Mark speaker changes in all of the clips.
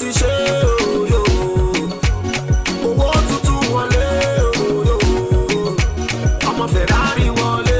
Speaker 1: ti ṣe òyò owó tuntun wọlé òyò ọmọ ferrari wọlé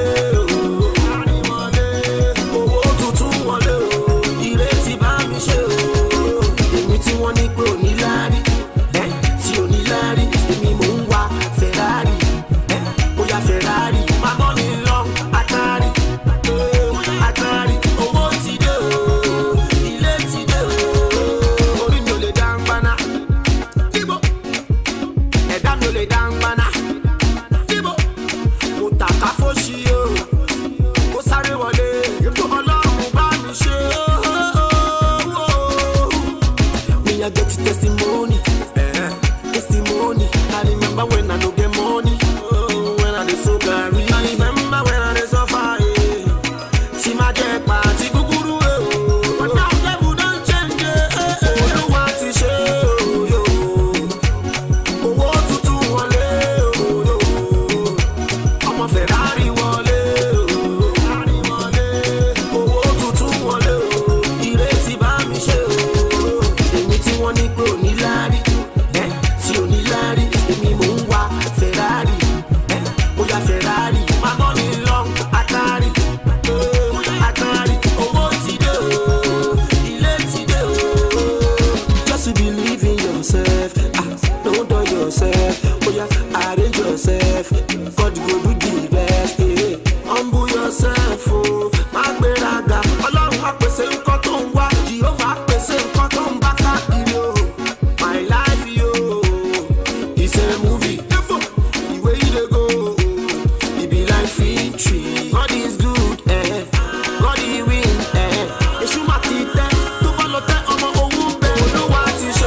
Speaker 1: o owó tuntun wọlé o ìrètí bá mi ṣe o èmi tí wọ́n ní pé òní láárí ẹ́ tí òní láárí èmi mò ń wa ferrari ẹ́ ó yá ferrari máa bọ́ mi lọ atari eh, atari owó ti dé o ilé ti dé o orí mi ò lè dá ń gbaná ibo ẹ̀dá mi ò lè dá ń gbaná ibo mo tàka fóṣì o ó sáré wọlé ọlọ́run bá mi ṣe o. Me I get testimony, eh, testimony. I remember when I no get money, oh, when I dey so gary. I remember when I dey suffer, eh. Tí máa jẹ pàtí gúgúrú, eh, oh. But now level don change, eh, eh, eh. Olúwa ti ṣe, oh, yo. Owó tuntun wọlé, oh, yo ọmọ ferrari wọlé o ferrari wọlé owó tuntun wọlé o ìrètí bá mi ṣe o èmi tí wọ́n ní pé òní láárí ẹ́ tí òní láárí èmi mò ń wa ferrari ẹ́ ó yá ferrari máa bọ́ mi lọ atari eh, atari owó ti dé o ilé ti dé o just believe in yourself ah don't dull yourself oya arrange yourself god go do the best eh. humble yourself o má gbéraga ọlọ́run á pèsè nǹkan tó ń wá jehovah á pèsè nǹkan tó ń bá káàkiri o my life yo is a movie the way you dey go e be like victory god is good eh. god he win eh. èṣù má ti tẹ́ tó bá lọ tẹ́ ọmọ owó bẹ́ẹ̀ olúwa ti ṣe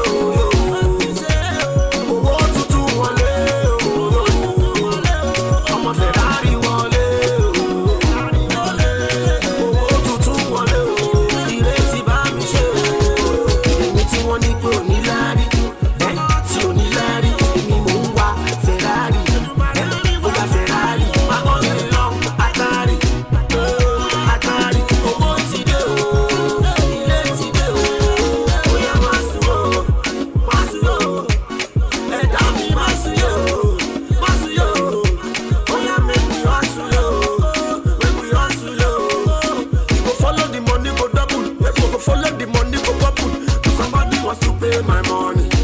Speaker 1: o owó tuntun wọlé o ọmọ ferrari wọlé o owó tuntun wọlé o ìrètí bá mi ṣe o èmi tí wọ́n ní pé òní láárí ẹ́ tí òní láárí èmi mò ń wa ferrari ẹ́ ó yá ferrari máa bọ́ mi lọ atari eh, atari owó ti dé o ilé ti dé o ó yá máa sùn o máa sùn o ẹ̀dá mi máa sùn yó máa sùn yó ó yá make we hustle yo make we hustle yo you go follow the money go double you go follow the money go bubble somebody wants to pay my money